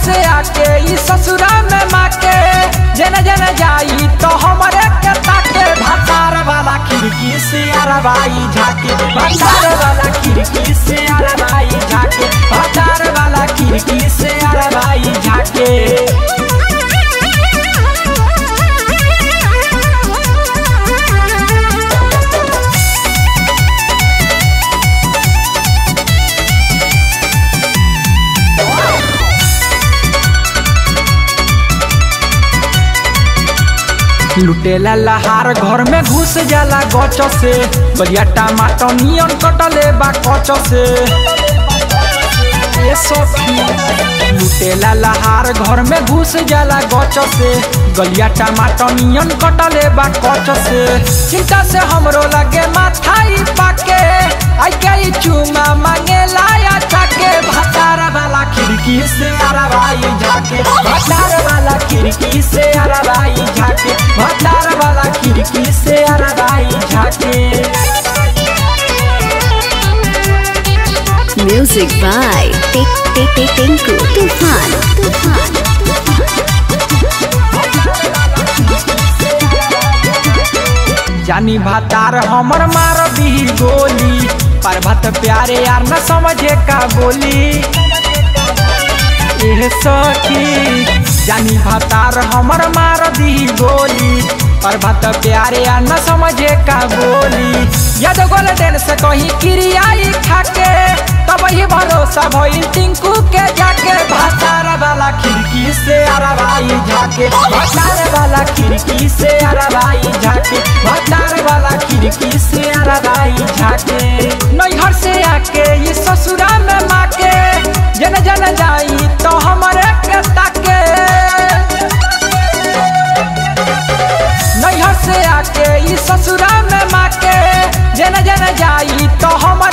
से आके ई ससुरा में माके जन जन जाई तो हमरे के ताके भतार वाला खिड़की से अरवाई झाके भतार वाला खिड़की से अरवाई झाके भतार वाला खिड़की से अरवाई झाके लुटेला लहार घर में घुस जाला गच से बलिया टमाटर नियन कटले बा कच से ए सखी लुटेला लहार घर में घुस जाला गच से गलिया टमाटर नियन कटले बा कच से चिंता से हमरो लगे माथाई पाके आई के ई चुमा मांगे लाया चाके भतार वाला खिड़की से अरवाई झाके भतार वाला खिड़की से अरवाई झाके भतार वाला खिड़की से अरवाई झाके Music by Tik Tik Tik Tinku Tufan. Tufan. जानी भातार हमर मार दी गोली पर्वत प्यारे यार न समझे का बोली एह सखी जानी भातार हमर मार दी गोली पर्वत प्यारे यार न समझे का बोली यद गोल्डन से कहीं क्रियाई खाके तब ही भरोसा भइल टिंकू के जाके भातार वाला खिड़की से अरवाई झाके भातार वाला खिड़की से अरवाई झाके भातार वाला खिड़की से अरवाई झाके नैहर से आके ये ससुरा में माके जन जन जाई तो हमरे के ताके नैहर से आके ई ससुरा में माके जन जन जाई तो हम